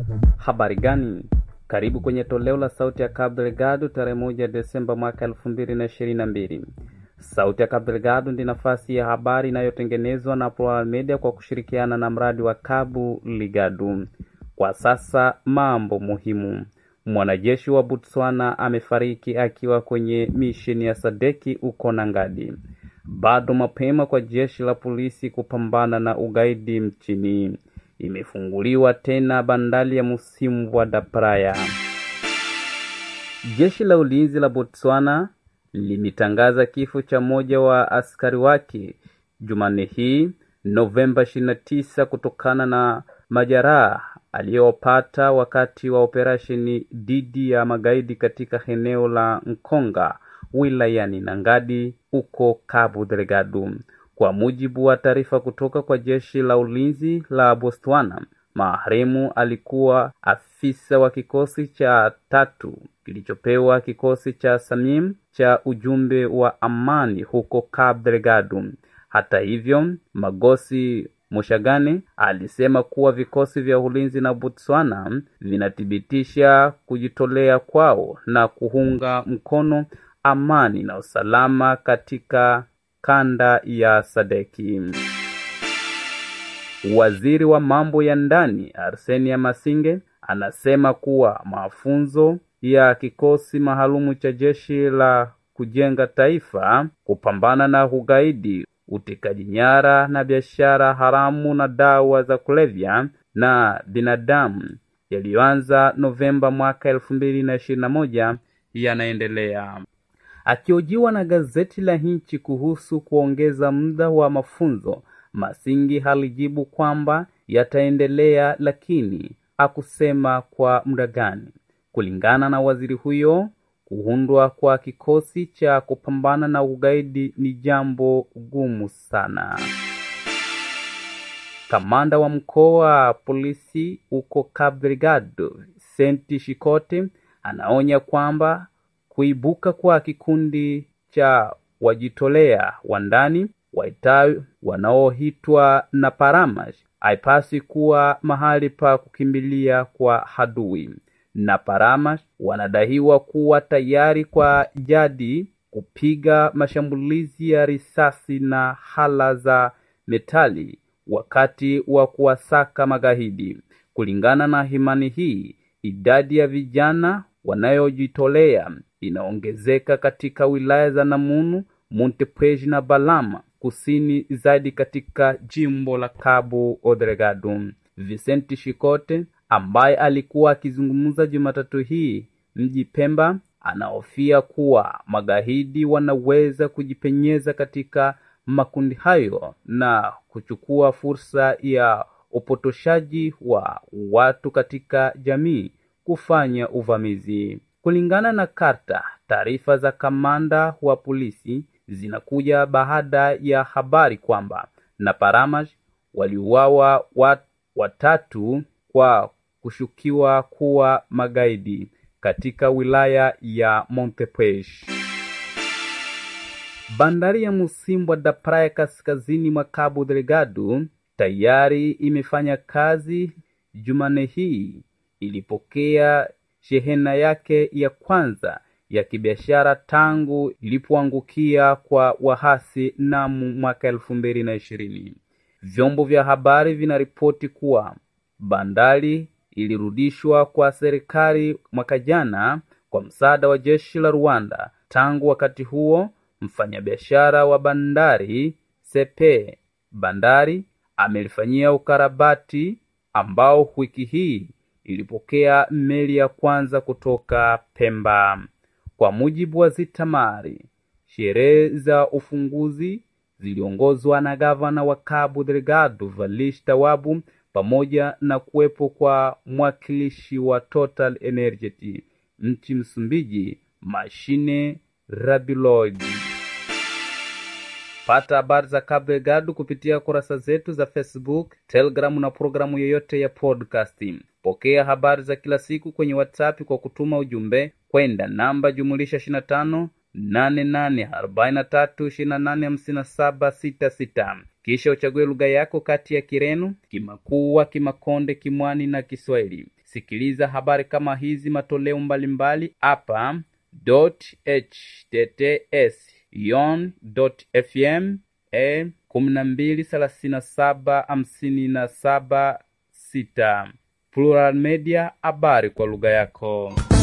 Habari gani? Karibu kwenye toleo la Sauti ya Cabo Delgado tarehe moja Desemba mwaka elfu mbili na ishirini na mbili. Sauti ya Cabo Delgado ndi nafasi ya habari inayotengenezwa na Plural Media kwa kushirikiana na mradi wa Cabo Ligado. Kwa sasa mambo muhimu. Mwanajeshi wa Botswana amefariki akiwa kwenye misheni ya Sadeki uko Nangadi. Bado mapema kwa jeshi la polisi kupambana na ugaidi mchini. Imefunguliwa tena bandari ya Msimbwa da Praia. Jeshi la ulinzi la Botswana limetangaza kifo cha mmoja wa askari wake Jumanne hii Novemba 29 kutokana na majeraha aliyopata wakati wa operesheni dhidi ya magaidi katika eneo la Nkonga wilayani Nangadi huko Cabo Delgado. Kwa mujibu wa taarifa kutoka kwa jeshi la ulinzi la Botswana, marehemu alikuwa afisa wa kikosi cha tatu kilichopewa kikosi cha SAMIM cha ujumbe wa amani huko Cabo Delgado. Hata hivyo, Magosi Mushagane alisema kuwa vikosi vya ulinzi na Botswana vinathibitisha kujitolea kwao na kuunga mkono amani na usalama katika kanda ya Sadeki. Waziri wa mambo ya ndani Arsenia Masinge anasema kuwa mafunzo ya kikosi maalumu cha jeshi la kujenga taifa kupambana na ugaidi, utekaji nyara na biashara haramu na dawa za kulevya na binadamu yaliyoanza Novemba mwaka elfu mbili na ishirini na moja yanaendelea. Akiojiwa na gazeti la nchi kuhusu kuongeza muda wa mafunzo, Masingi alijibu kwamba yataendelea, lakini akusema kwa muda gani. Kulingana na waziri huyo, kuundwa kwa kikosi cha kupambana na ugaidi ni jambo gumu sana. Kamanda wa mkoa wa polisi huko Cabo Delgado, Senti Shikote, anaonya kwamba kuibuka kwa kikundi cha wajitolea wa ndani waitawi wanaoitwa na Paramash haipasi kuwa mahali pa kukimbilia kwa hadui. Na Paramash wanadaiwa kuwa tayari kwa jadi kupiga mashambulizi ya risasi na hala za metali wakati wa kuwasaka magaidi. Kulingana na imani hii, idadi ya vijana wanayojitolea inaongezeka katika wilaya za Namunu, Montepuez na Balama kusini zaidi katika jimbo la Cabo Delgado. Vicente Shikote ambaye alikuwa akizungumza Jumatatu hii mji Pemba, anahofia kuwa magaidi wanaweza kujipenyeza katika makundi hayo na kuchukua fursa ya upotoshaji wa watu katika jamii kufanya uvamizi. Kulingana na Karta, taarifa za kamanda wa polisi zinakuja baada ya habari kwamba na Paramash waliuawa wat, watatu kwa kushukiwa kuwa magaidi katika wilaya ya Montepuez. Bandari ya Msimbwa da Praia kaskazini mwa Cabo Delgado tayari imefanya kazi. Jumanne hii ilipokea shehena yake ya kwanza ya kibiashara tangu ilipoangukia kwa wahasi Namu mwaka elfu mbili na ishirini. Vyombo vya habari vinaripoti kuwa bandari ilirudishwa kwa serikali mwaka jana kwa msaada wa jeshi la Rwanda. Tangu wakati huo, mfanyabiashara wa bandari Sepe Bandari amelifanyia ukarabati ambao wiki hii ilipokea meli ya kwanza kutoka Pemba. Kwa mujibu wa Zitamari, sherehe za ufunguzi ziliongozwa na gavana wa Cabo Delgado Valish Tawabu pamoja na kuwepo kwa mwakilishi wa Total Energy nchi Msumbiji, Mashine Rabiloid. Pata habari za Cabo Delgado kupitia kurasa zetu za Facebook, Telegram na programu yoyote ya podcasting. Pokea habari za kila siku kwenye WhatsApp kwa kutuma ujumbe kwenda namba jumulisha 25 8843285766 kisha uchague lugha yako kati ya Kireno, Kimakua, Kimakonde, Kimwani na Kiswahili. Sikiliza habari kama hizi matoleo mbalimbali hapa https yon.fm e 123757 sita Plural Media, habari kwa lugha yako.